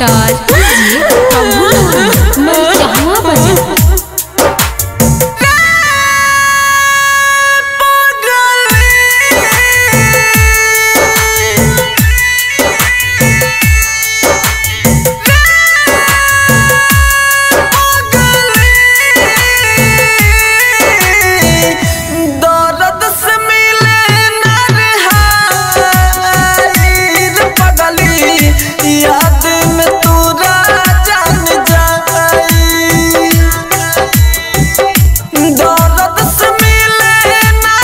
director DJ Prabhunand Marichahwa बाजार दर्द से मिले नरहाइर पगली याद में तोरा जान जाई दर्द से मिले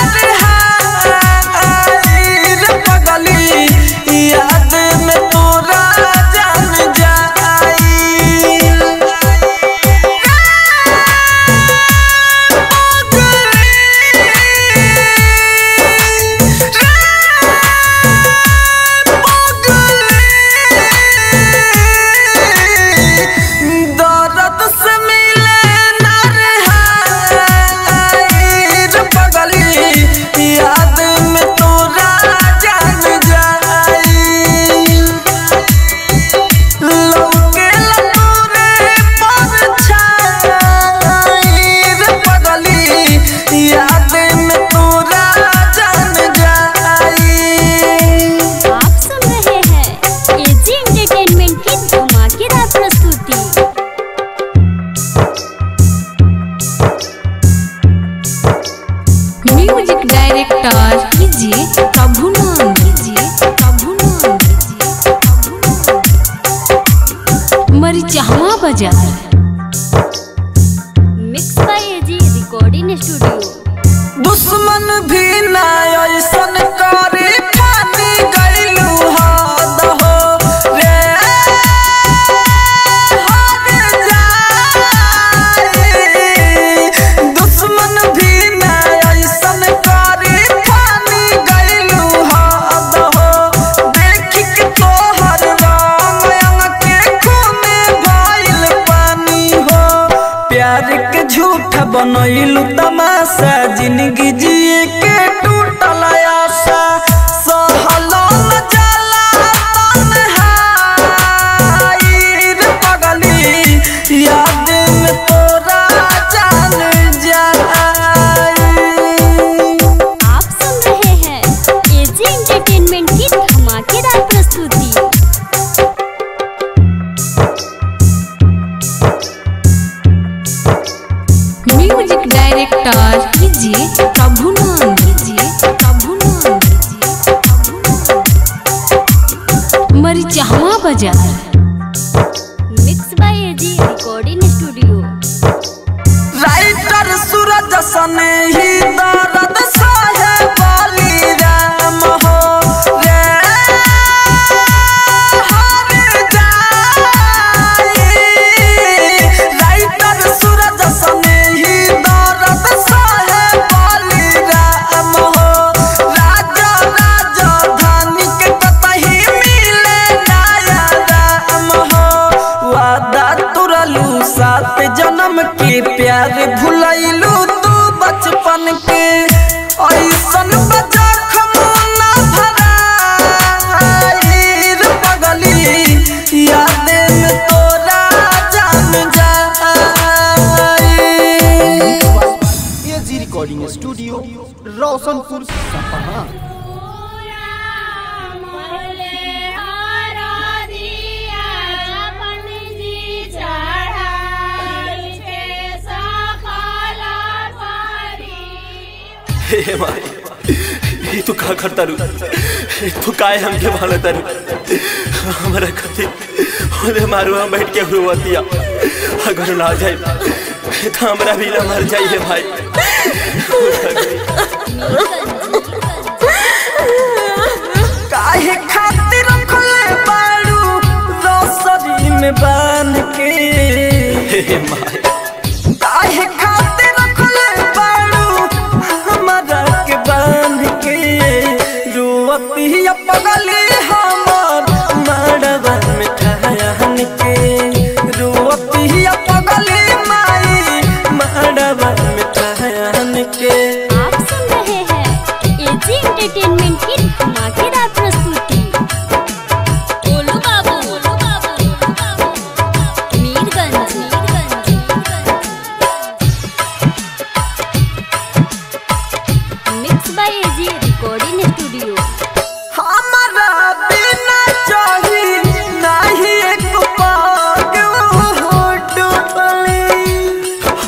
नरहाइर पगली याद में तोरा जान जाई दर्द से मिले नरहाइर पगली याद में तोरा जान जाई लौके लतूरे परछाईर पगली याद में तोरा जान जाई आप सुन रहे हैं एजी एंटरटेनमेंट की धमाकेदार प्रस्तुति music director DJ Prabhunand DJ Prabhunand DJ Prabhunand Marichahwa बाजार mix by AG recording studio दुश्मन भी ना ऐसन करे पानी गइलू हद हो रे हद जाई दुश्मन भी ना ऐसन करे पानी गइलू हद हो देख के तोहर रंग अंग के खूने भइल पानी हो प्यार के झूठ बनैलू तमाशा जिंदगी जिए के टूटल आशा सहलो न जाला तन्हाई रे पगली याद में तोरा जान जाई आप सुन रहे हैं एजी एंटरटेनमेंट की धमाकेदार प्रस्तुति music director DJ Prabhunand DJ Prabhunand DJ Prabhunand Marichahwa बाजार mix by AG recording studio writer Suraj सने ही दर्द सहे बाली राम हो रे हर जाई राइटर सूरज सने ही दर्द सहे बाली राम हो राजा राजा धानी के कतही मिले नया राम हो वादा तुरलू सात जन्म के प्यार भुलैलू तू बचपन के ऐसन बजख ना भराई रे पगली याद में तोरा जान जाई एजी रिकॉर्डिंग स्टूडियो रोशनपुर सपहा हे माई ये तू का करता रू तू काय हमके भालता रू हमारा कथी होले मारू हम बैठ के हुआतिया अगर ना जाए तो हमरा भी ना मर जाइए भाई काहे खातिर रखले बाड़ू रोसरी में बांध के हे माई काहे खातिर रखले बाड़ू हमरा के बांध के रुअतिया पगली हमर मड़वा में ठहन के रुअतिया पगली माई मड़वा में ठहन के आप सुन रहे हैं एजी एंटरटेनमेंट की धमाकेदार प्रस्तुति बोलो बाबू बोलो बाबू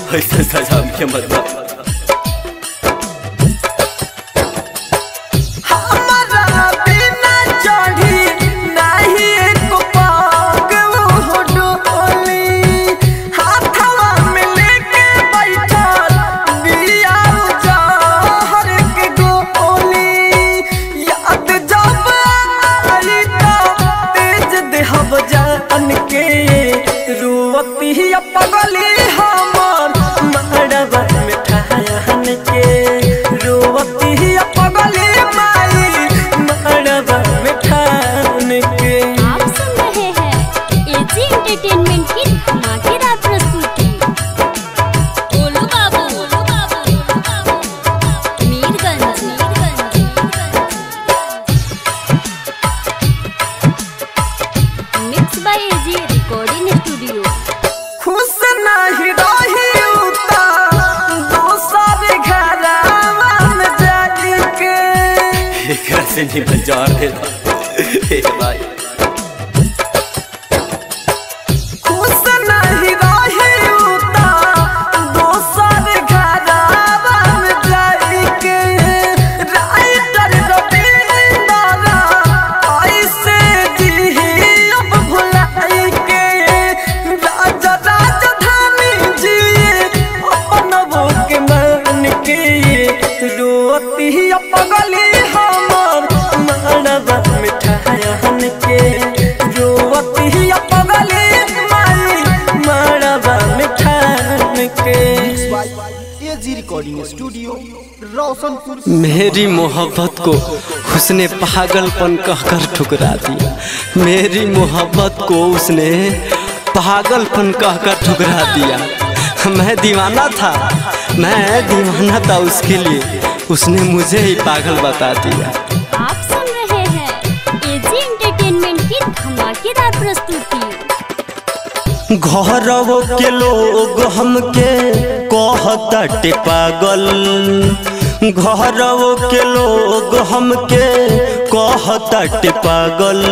ऐसा सजा हमके मत दो हमारा बिना चढ़ी नाही एको पाग वो डोली हाथवा में लेके बैठल बिया जहर के गोली याद जब आई तो तेज देहब जान के रोती पगली हमर मड़वा में ठहन के रोती पगली माई मड़वा में ठहन के आप सुन रहे हैं एजी एंटरटेनमेंट की धमाकेदार प्रस्तुति Golu Babu Golu Babu Golu Babu Mirganj mix by AG recording studio खुश नहीं रही उता दोसर घरवा में जाके एकरा से निमन जार दे दो हे भाई खुश नहीं रही उता दोसर घरवा में जाके राइटर रविंद्र ऐसे जी अब भुलाई के राजा राजधानी जी अपन वो के मन के रोती पगली हमर मड़वा मिठायन के रोती पगली माई मड़वा मिठायन के एजी रिकॉर्डिंग स्टूडियो रोशनपुर मेरी मोहब्बत को उसने पागलपन कहकर ठुकरा दिया मेरी मोहब्बत को उसने पागलपन कहकर ठुकरा दिया मैं दीवाना था मैं दीवाना था उसके लिए उसने मुझे ही पागल बता दिया आप सुन रहे हैं एजी एंटरटेनमेंट की धमाकेदार प्रस्तुति घरवो के लोग हमके कहताटे पागल घरवो के लोग हमके कहताटे पागल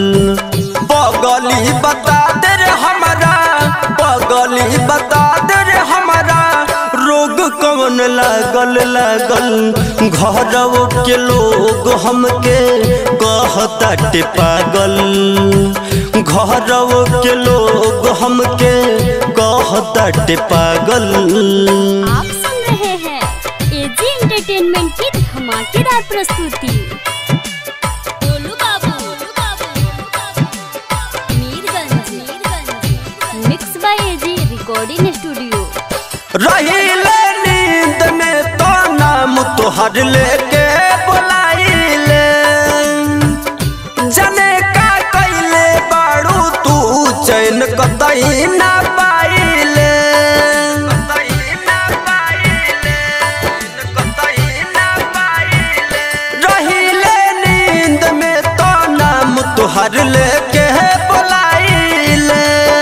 पगली बता दे रे हमारा पगली बता दे रे हमारा रोग कौन लागल लागल घरवो के लोग हमके कहताटे पागल घरवो के लोग हमके कहताटे पागल आप सुन रहे हैं एजी एंटरटेनमेंट की धमाकेदार प्रस्तुति Golu Babu Golu Babu, Golu Babu Mirganj Mirganj mix by AG recording studio रहिले नींद में तो नाम तोहर लेके बुलाइले जने का कैले बाड़ू तू चैन कतई ना पाइले रहिले नींद में तो नाम तोहर लेके बुलाइले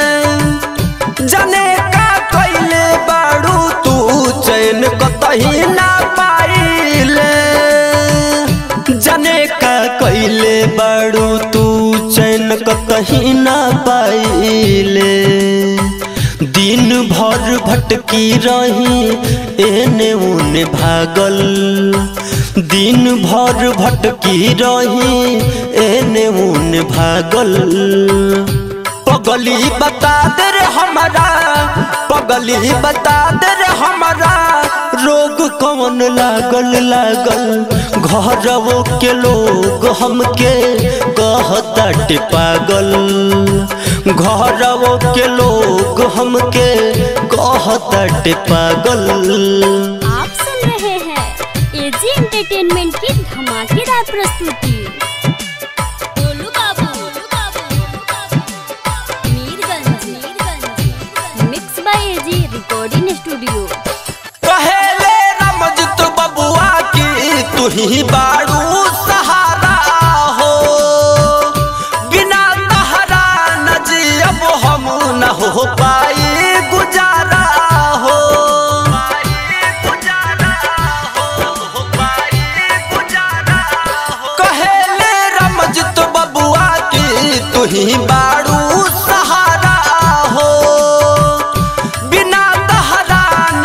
जने का कैले बाड़ू तू चैन कतही ना पाइले जने का कैले बाड़ू तू चैन कतही ना पाइले दिन भर भटकी रही एने उने भागल दिन भर भटकी रही एने उने भागल पगली बता दे रे हमारा पगली बता दे रे हमारा रोग कौन लागल लागल घरवो के लोग हमके कहताटे पागल घरवो के लोग हमके कहताटे पागल आप सुन रहे हैं एजी एंटरटेनमेंट की धमाकेदार प्रस्तुति Golu Babu Golu Babu, Golu Babu Mirganj Mirganj mix by AG recording studio कहेले रमजत बबुआ की तू ही बाड़ू सहारा हो बिना तहरा न जियब हम न हो पाई गुजारा हो कहेले रमजत बबुआ की तू ही बाड़ू सहारा हो बिना तहरा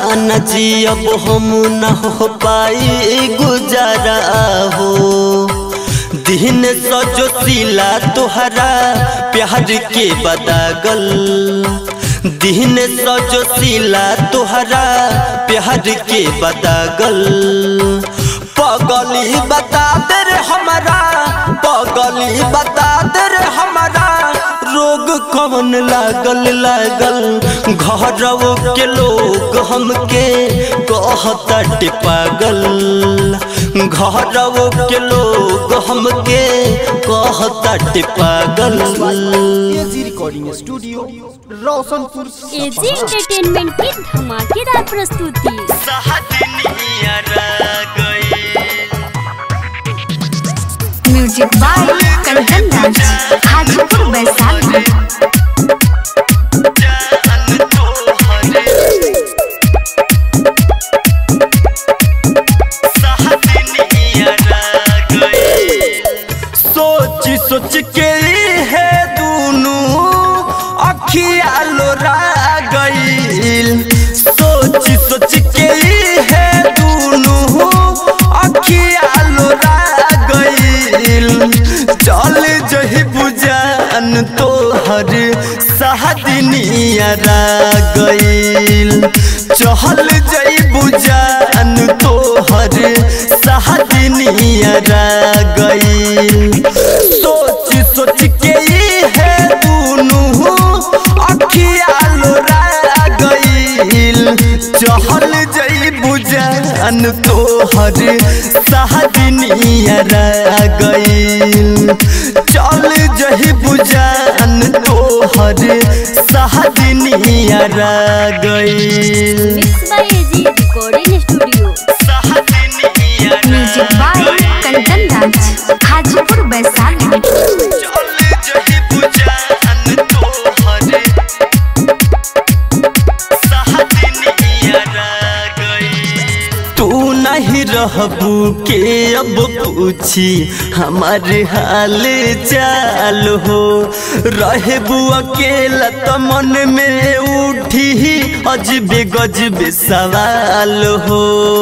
न जियब हम न हो पाई गुजारा हो दिन सजो सिला तोहरा प्यार के बदागल दिन सजो सिला तोहरा प्यार के बदागल पगली बता दे रे हमारा पगली बता दे रे हमारा रोग कौन लागल लागल घरवो के लोग हमके कहत पागल घरवो के लोग हमके कहत पागल AG recording studio Roshanpur AG entertainment की धमाकेदार प्रस्तुति म्यूजिक बाय कंचन राज हाजीपुर वैशाली सोच सोच के है दूनू अखिया लोरा गईल सोच सोच के है दूनू अखिया लोरा गईल चल जही बुजान तोहर सहदनिया गईल चहल जई बुजान तोहर सहदनिया गईल सोच सोच के ई है दूनू अखिया लोरा गईल चहल जई बुजान तोहर सहदनिया गईल चल जही बुजान तोहर सहदनिया गईल mix by AG recording studio music by Kanchan Raj Hajipur Vaishali तू नहीं रहबू के अब पूछी हमारे हाल चाल हो रहबू अकेला तो मन में उठी अजबे गजबे सवाल हो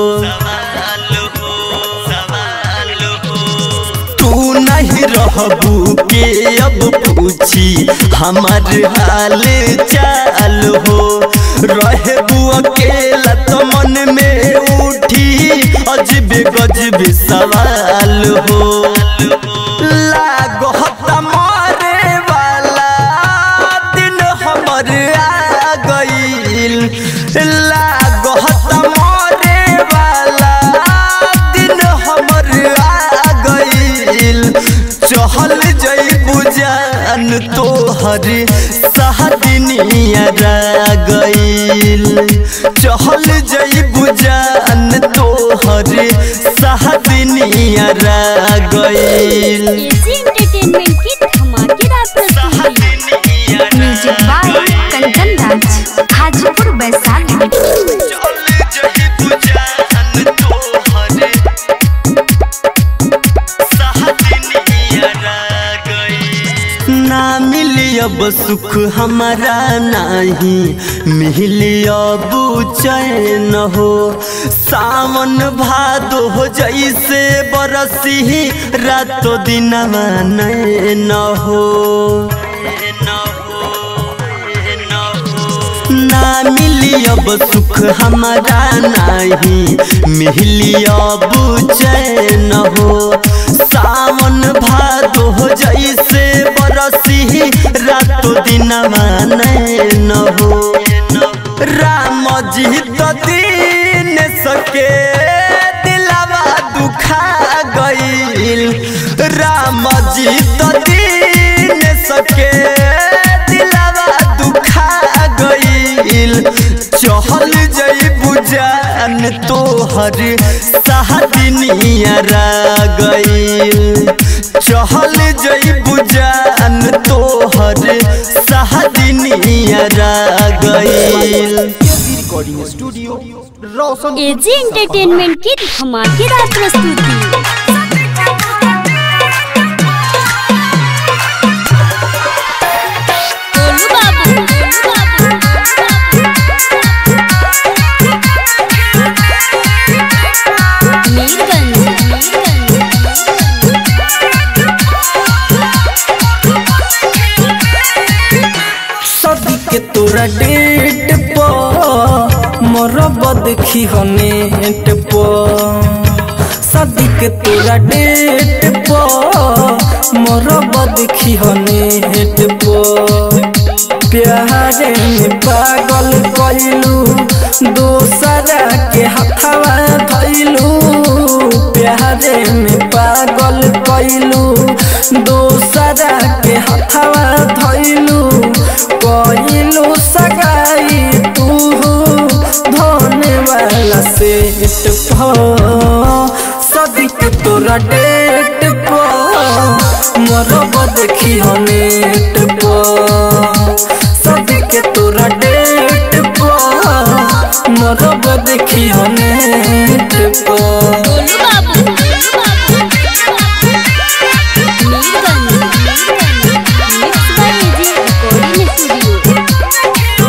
तू नहीं रहबू के अब पूछी हमार हाल चाल हो रहबू अकेला तो मन में उठी अजबे गजबे सवाल हो लागो मारे वाला दिन हमर आ गईल लागो मारे वाला दिन हमर आ गईल चहल जई बुजान तोहर सहदनिया गईल चहल जई बुजान तोहर सहदनिया गईल एजी एंटरटेनमेंट की धमाकेदार प्रस्तुति म्यूजिक बाय कंचन राज हाजीपुर वैशाली ना मिली अब सुख हमारा नहीं मिली अब चैन हो सावन भादो हो जैसे बरसी रातो दिन न हो ना मिली अब सुख हमारा नहीं मिली अब चैन हो सावन भादो हो जैसे बरसी रातो दिन न हो राम जी तो दीन सके दिलावा दुखा गईल राम जी तो दीन सके दिलावा दुखा गईल चहल जई बुजान तोहर सहदनिया गईल चहल जई बुजान तोहर सहदनिया गईल AG recording studio Roshan AG entertainment की धमाकेदार प्रस्तुति गोलू बाबू, गोलू बाबू, के तोरा डेट पर मरब देखी हनेट पर शादी के तोरा डेट पर मरब देखी हनेट पर प्यारे में पागल कैलू दोसरा के हथवा धैलू प्यारे में पागल कैलू दोसरा के हथवा धैलू कैलू सगाई तू धोने वाला सेट सदिक तोरा डेट पर मरब देखी हनेट पर सदिक तोरा डेट पर मरब देखी हनेट पर Golu Babu Mirganj mix by AG recording studio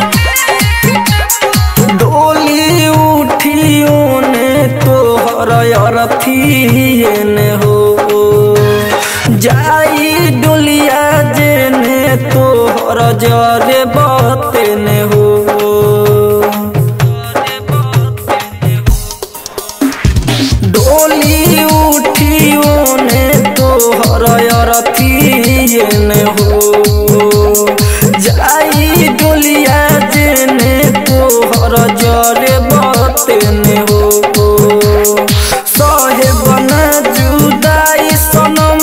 डोली उठियो ने तोहर अरथिए ने हो जाई डोलिया जेने तोहर जरे बते ने हो डोली उठियो ने तोहर अरथिए ने हो जाई डोलिया जेने तोहर जरे बते ने हो सहे बना जुदाई सनम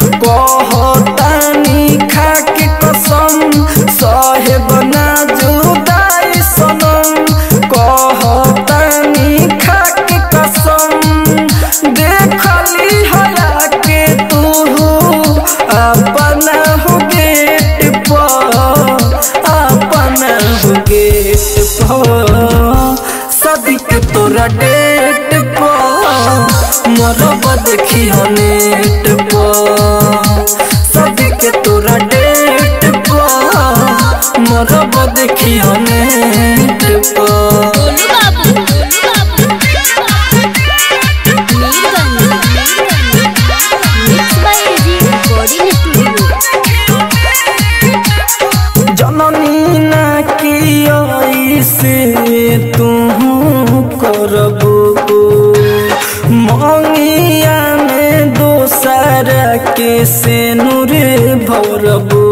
कहतानी खाके कसम सहे बना जुदाई सनम कहतानी खाके कसम देखली हया के तू अपना हो गेट पर अपना हो गेट पर सदिक तोरा डेट पर मरब देखी हनेट पर सदिक तोरा डेट पर मरब देखी हनेट पर Golu Babu Mirganj mix by AG recording studio जननी ना की से तू करबो मंगिया में दोसर के से नूर भरबो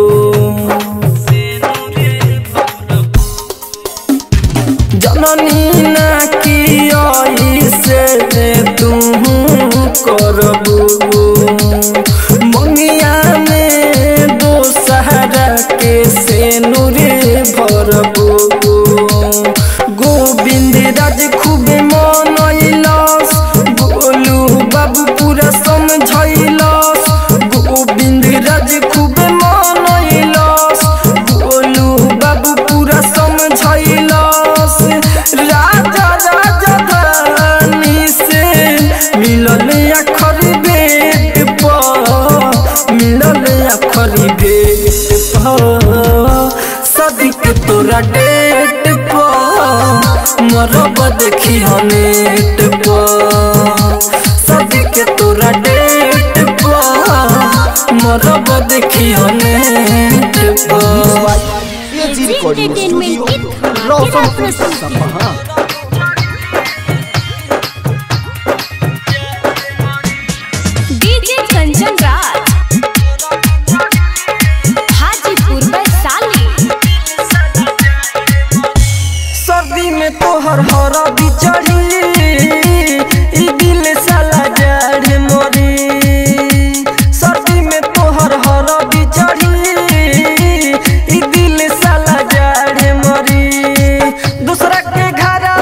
जननी ना की से तू करबो मंगिया में दोसहरा के से नूरे भरबो गोविंद राज खूबे मनैलस गोलू बाबू पूरा समझैलस गोविंद राज खूबे मनैलस गोलू बाबू पूरा समझैलस राजा राजा धानी से मिलल अखरी बेट पर मिलल अखरी बेट पर सदिक तोरा डेट पर मरब देखी हनेट पर सदिक तोरा डेट पर मरब देखी हनेट पर एजी रिकॉर्डिंग एंटरटेनमेंट स्टूडियो की धमाकेदार रोशनपुर प्रस्तुति सपहा डीजे कंचन राज हाजीपुर वैशाली सर्दी में तोहर हरा बिचड़ी ई दिल साला जड़ मरी सर्दी में तोहर हरा बिचड़ी ई दिल साला जड़ मरी दूसरा के घरा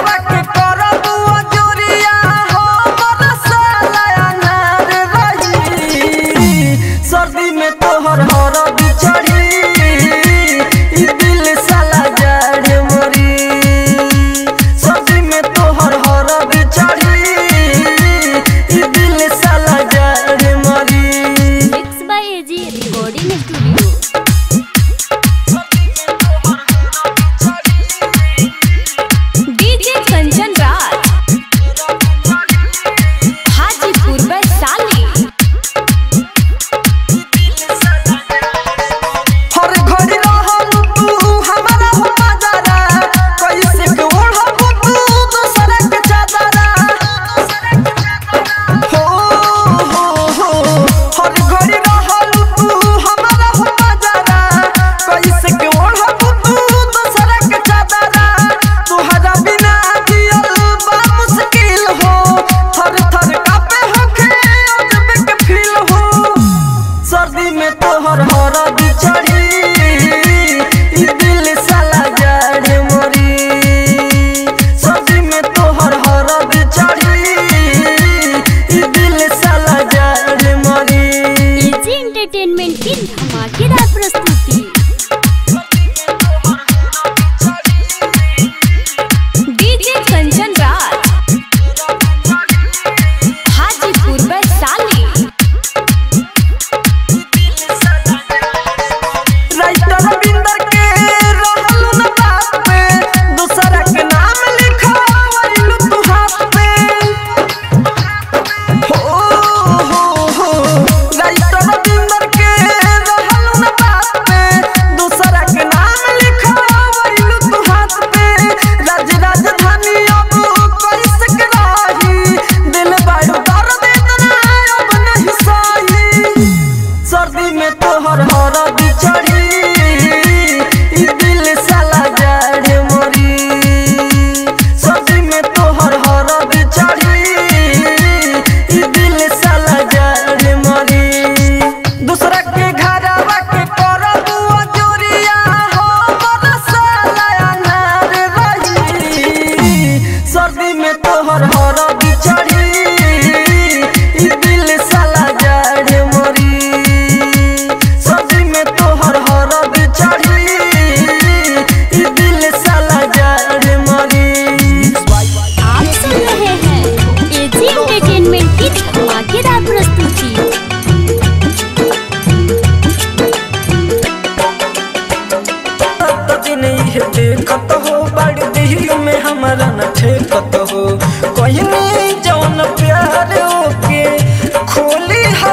देखत हो बड़ी दिल में हमारा न ठेकत हो कहनी जौन प्यार ओके खोली हो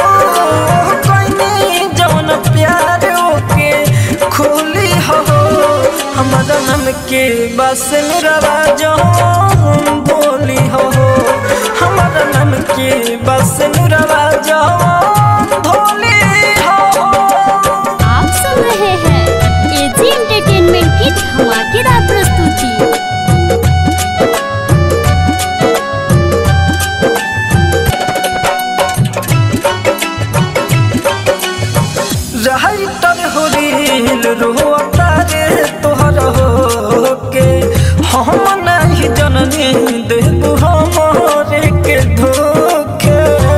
कहनी जौन प्यार ओके खोली हो हमारा नम के बस मेरा जौन बोली हो हमारा नम के बस मेरा जौन धोली हो आप सुन रहे हैं एजी एंटरटेनमेंट की धमाकेदार प्रस्तुति राइटर हो रील रोता रे तोहर हो के हम नहीं जननी देबू हमरे के धोखे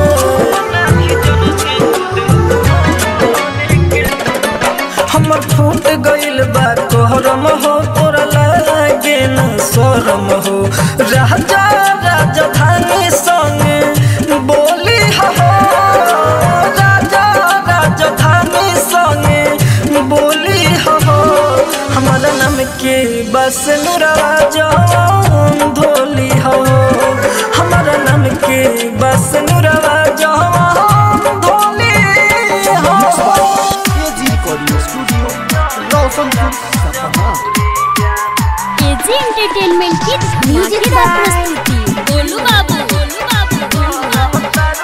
हमर फूट गइल बा कोहरम हो तोरा लागे न शरम हो राजा राजधानी संगे बोली हो राजा राजधानी संगे बोली हो हमारा नाम के बस राजा धोली हो हमारा नाम के बस राजा धोली हो एजी रिकॉर्डिंग स्टूडियो रोशनपुर सपहा एजी एंटरटेनमेंट की धमाकेदार प्रस्तुति गोलू बाबू गोलू बाबू गोलू बाबू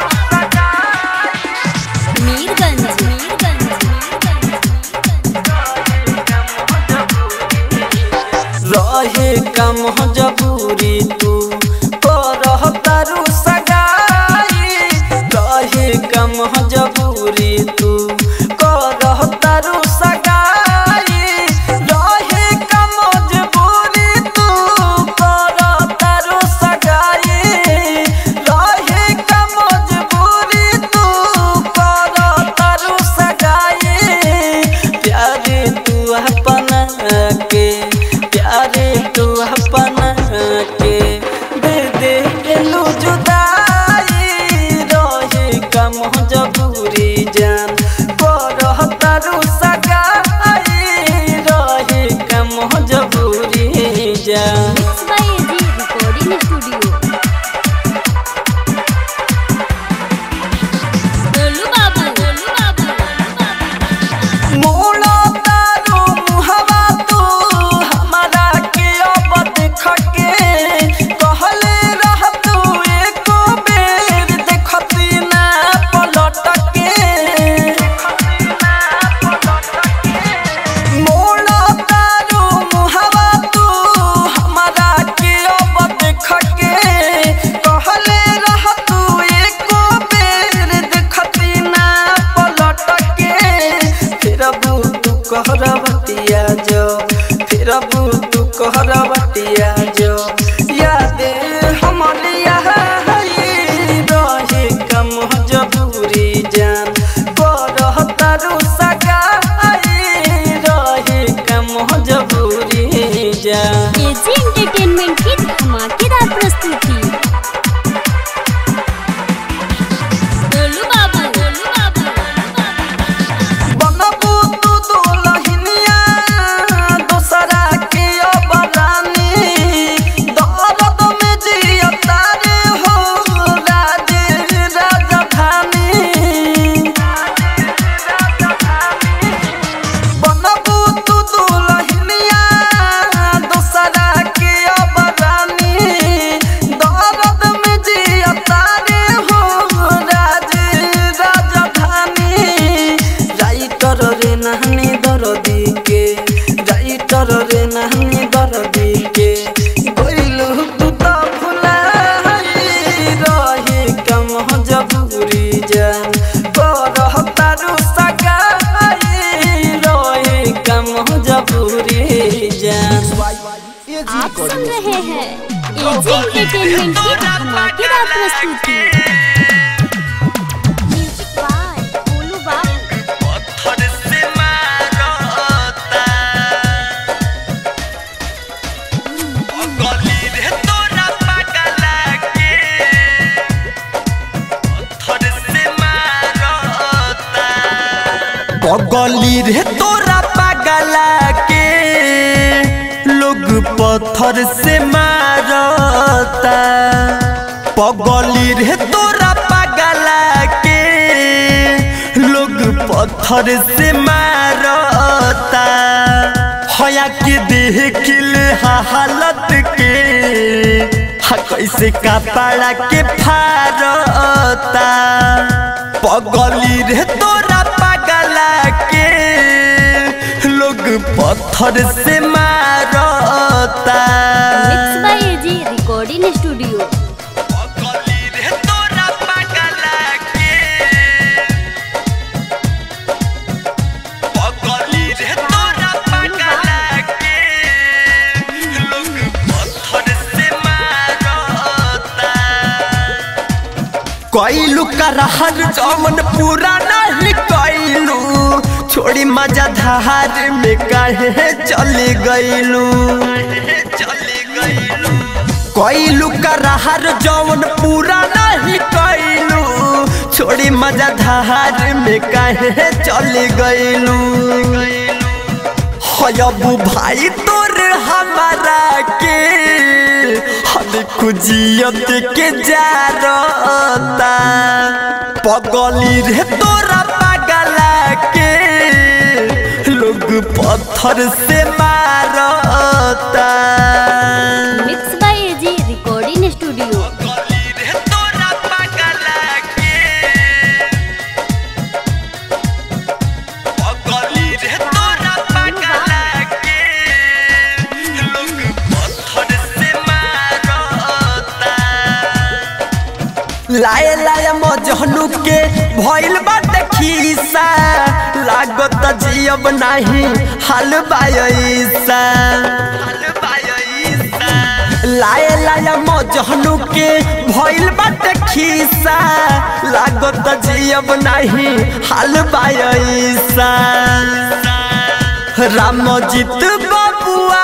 मीरगंज मीरगंज रहे कम जबूरी तू करह तारू सगाई रहे कम जबूरी तू करह तारू सगाई रहे कम जबूरी तू करह तारू सगाई रहे कम जबूरी तू करह तारू सगाई प्यारे तू अपना के प्यारे तू अपना के दे दे एलू जुदाई रहे कम जबूरी जान करह तारू सगाई रहे कम जबूरी जान mix by AG recording studio Golu Babu Golu बाबू मोड़ा तारू मुहवा तू हमारा के अब देख के कहले रह तू एको बेर देखती ना पलट के मोड़ा तारू मुहवा तू हमारा के अब देख के कहले रह तू एको बेर देखती ना पलट के फिर अबू तू कहरवतिया जो फिर अबू तू कहरवतिया जो याद हमलिया रहे कम जबूरी जान करह तारू सगाई रहे कम जबूरी जान एजी एंटरटेनमेंट की धमाकेदार प्रस्तुति गोलू बाबू गोलू बाबू बनबू तू दुलहिनिया दोसरा के अब रानी दर्द में जियता रे हो राज राजधानी बनबू तू दुलहिनिया दोसरा के अब रानी दर्द में जियता रे हो राज राजधानी राइटर रे नहनी दरदी के राइटर रे नहनी दरदी के गइलू तू तो भुलाई रहे कम जबूरी जान करह तारू सगाई रहे कम जबूरी जान एजी आप सुन रिकॉर्डिंग रहे हैं एजी एंटरटेनमेंट की धमाकेदार प्रस्तुति म्यूजिक बाय गोलू बाबू पगली रे तोरा पगला के पत्थर से मारता पगली रे तोरा पगला के लोग पत्थर से मारता हया के देख ले हालत के हा कैसे कपड़ा के फारता पगली रे तोरा पगला के लोग पत्थर से मारता mix by AG recording studio पगली रे तोरा पगला के पगली रे तोरा पगला के लोग पत्थर से मारता कैलू करहर जमन पूरा नहीं कैलू छोड़ी मजा धार में काहे चले गईलू कैलू करहर जमन पूरा नहीं कैलू छोड़ी मजा धार में काहे चले गईलू हयबू भाई तोर हमारा के हद खुजियत के जारता पगली रे तोरा पगला के लोग पत्थर से मारता mix by AG recording studio पगली रे तोरा पगला के पगली रे तोरा पगला के लोग पत्थर से मारता लाए लाए मजहनु के भइल बाटे खीसा लागत जियब नाही हाल बायसा लाए लाए मजहनु के भइल बाटे खीसा लागत जियब नाही हाल बायसा रामजीत बबुआ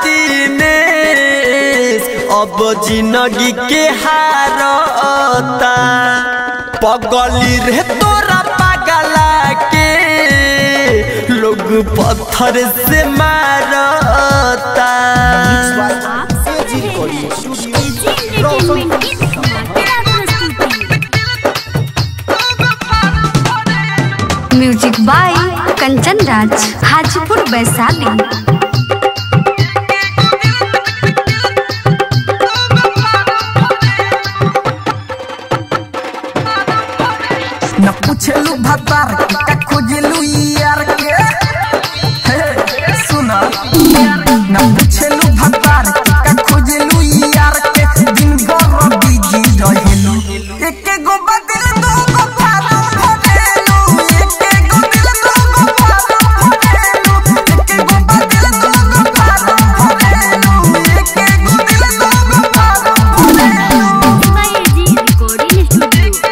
दिनेश अब जिंदगी के हारता पगली रे तोरा पगला के लोग पत्थर से मारता आप सुन रहे हैं एजी एंटरटेनमेंट की धमाकेदार प्रस्तुति म्यूजिक बाय कंचन राज हाजीपुर वैशाली न पूछलू भतार के का खोजलू यार के हे सुना न पूछलू भतार के का खोजलू यार के दिन भर बिजी रहेलू एके गो बदल दो गो फालो भरेलू एके गो दिल दो गो फालो भरेलू एके गो बदल दो गो फालो भरेलू एके गो दिल दो गो फालो भरेलू mix by AG recording studio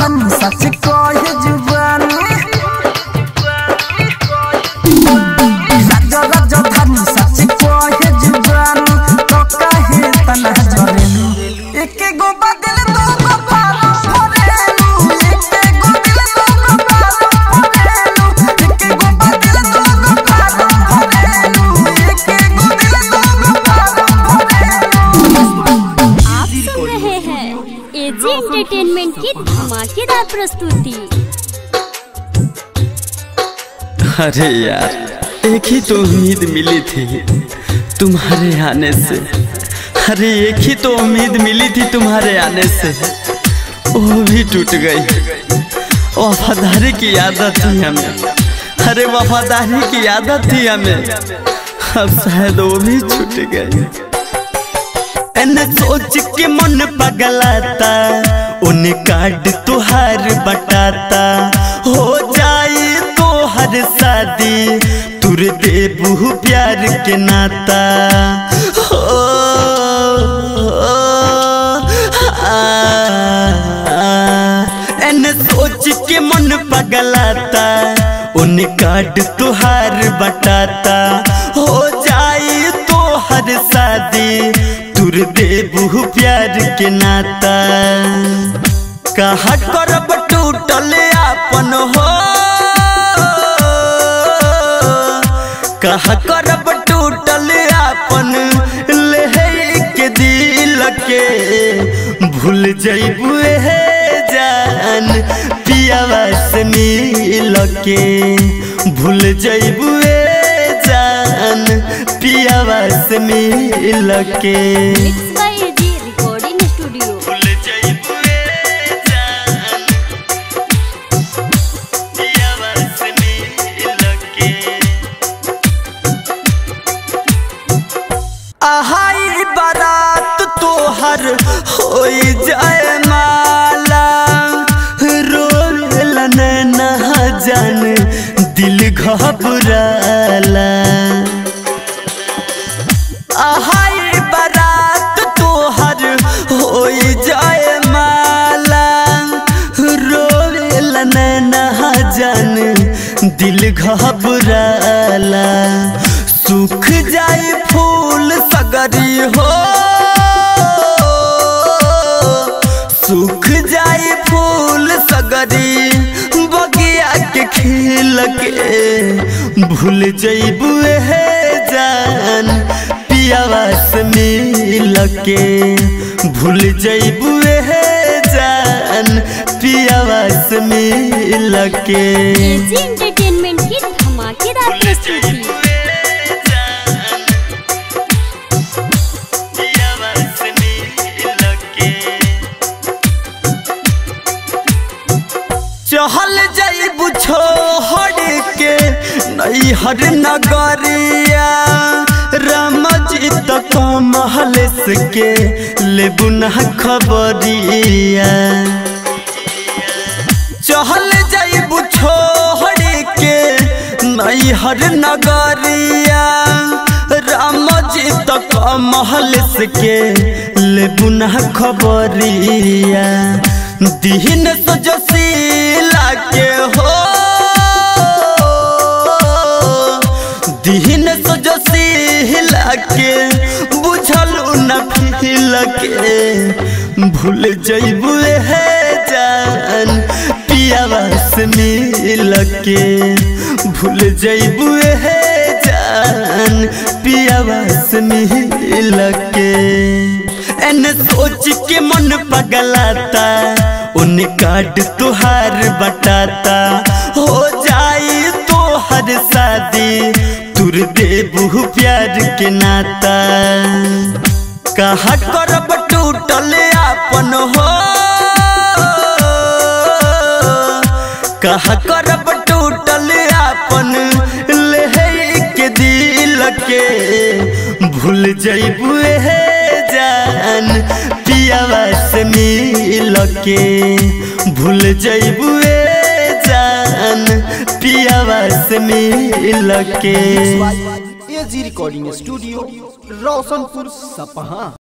धनी सच कहे जुबानी राजा राजा धनी सच कहे जुबानी तो कहे तना झरेलू एके गो बदल दो गो पारो भरेलू एके गो दिल दो गो पारो भरेलू एके गो बदल दो गो पारो भरेलू एके गो दिल दो गो पारो भरेलू आप सुन रहे हैं एजी एंटरटेनमेंट की धमाकेदार प्रस्तुति अरे यार एक ही तो उम्मीद मिली थी तुम्हारे आने से अरे एक ही तो उम्मीद मिली थी तुम्हारे आने से वो भी टूट गई वफादारी की आदत थी हमें अरे वफादारी की आदत थी हमें अब शायद वो भी छूट गई एने सोच के मन पगलाता उन कार्ड तुहार बटाता हो जाए तो हर शादी तुर देबू प्यार के नाता हो एने सोच के मन पगलाता उन कार्ड तुहार बटाता हो जाए तो हर शादी तुर देबू प्यार के नाता कहा करब टूटल आपन हो कहा करब टूटल आपन ले के दिल के भूल जैबू हे जान पियावा से मिल के भूल जैबू जान पियावा से मिल के mix by AG recording studio भूल जैबू जान पियावा से मिल के आहाई बारात तोहर होई जाए माला रोल ना जान दिल घबराला आहाई बारात तोहर होई जाए माला रोल ना जान दिल घबराला सूख जाए फूल सगरी हो सूख जाए फूल सगरी बगिया के खिल के भूल जैबू हे जान पियावा से मिल के भूल जैबू हे जान पियावा से मिल के एजी एंटरटेनमेंट की धमाकेदार प्रस्तुति चहल जाइबू छोड़ के नैहर नगरिया रामजी तक महल के लेबू ना खबरिया चहल जाइबू छोड़ के नैहर नगरिया राम जी तक महल के लेबू ना खबरिया दीन सजसीला के हो दीन सजसीला के बुझलू न फिल के भूल जैबू हे जान पियावा से मिल के भूल जैबू हे जान पियावा से मिल के एने सोच के मन पगलाता उन काट तुहार बटाता हो जाए तो हर शादी तुर देबू प्यार के नाता कहा करब टूटल आपन हो कहा करब टूटल आपन ले के दिल के भूल जैबू हे जान पियावा से मिल के भूल जैबू जान पियावा से मिल के एजी रिकॉर्डिंग स्टूडियो रोशनपुर सपहा